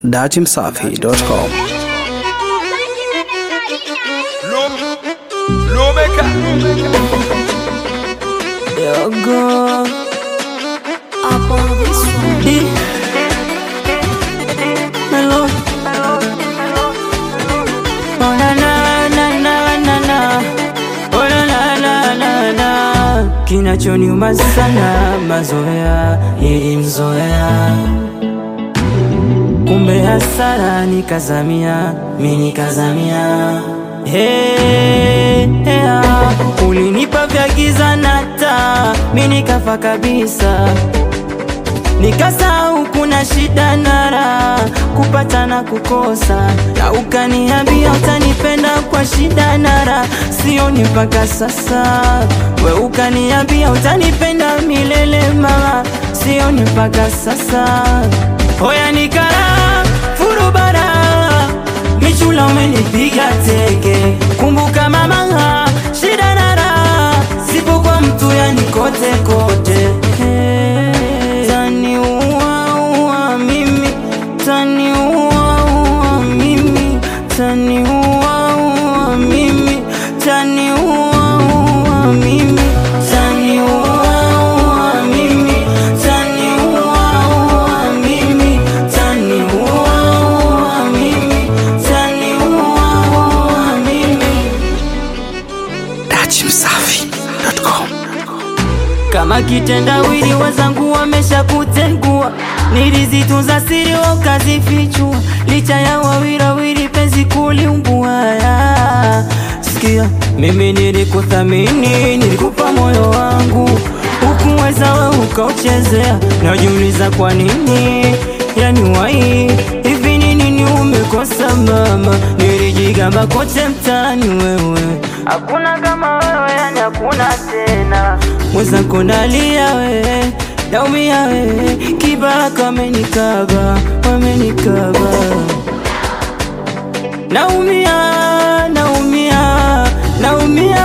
datimsafi.com Lomeka Yogo Up on this one D Hello Oh na na na na na na Oh na na na na na Kinachoniuma sana mazoea nilimzoea kumbe hasara nikazamia mi nikazamia Hey, yeah. ulinipa vya giza na taa mi nikafa kabisa nikasahau kuna shida na raha kupata na kukosa na ukaniambia utanipenda kwa shida na raha sioni mpaka sasa we ukaniambia utanipenda milele mama sioni mpaka sasa hoya nikara furubara michula umenipiga teke kumbuka mama shida na raha sipo kwa mtu yani kote kote Hey, tani ua ua mimi tani ua ua mimi tani ua ua mimi tani ua ua mimi tani ua ua mimi tani ua ua mimi tani ua ua mimi tani ua ua mimi datimsafi.com kama kitendawili wazangu wamesha kutengua nilizitunza siri wakazifichua licha ya wawirawiri penzi kuliumbuaya sikia mimi nilikuthamini nilikupa moyo wangu ukuweza we ukauchezea najiuliza kwa nini yani wai hivi ni nini umekosa mama nilijigamba kote mtaani wewe hakuna kama wewe yani hakuna tena mwenzako nalia wewe naumia wewe kibaka wamenikaba wamenikaba naumia naumia naumia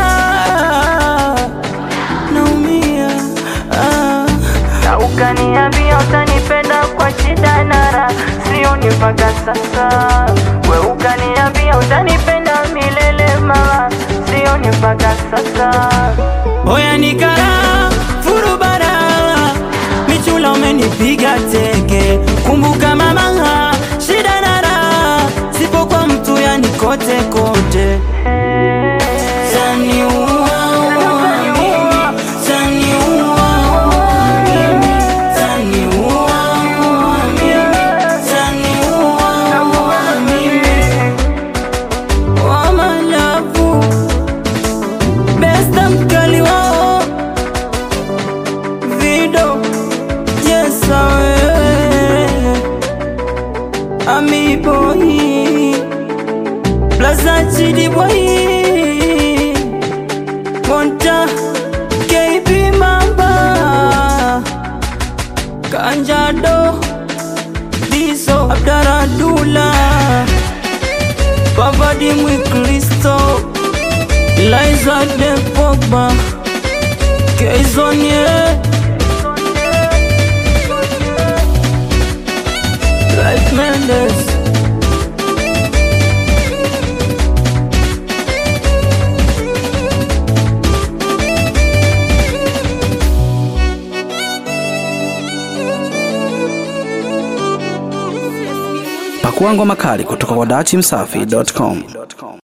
naumia ah. na ukaniambia utanipenda kwa shida na raha sioni mpaka sasa we ukaniambia utanipenda milele mama sioni mpaka sasa oya nikara furubara michula umenipiga teke kumbuka mama shida na raha sipo kwa mtu yani kote kote Tani ua ua mimi, tani ua ua mimi, tani ua ua mimi, tani ua ua mimi. Wa malavu, besta mkali wao Vido, yes awe Ami boy Plaza Chidi boy Monta KB Mamba Kanjado Diso Abdaradula Pavadi Mwikristo Liza de Pogba Keizonie Life Mendes pakua ngoma kali kutoka kwa datimsafi.com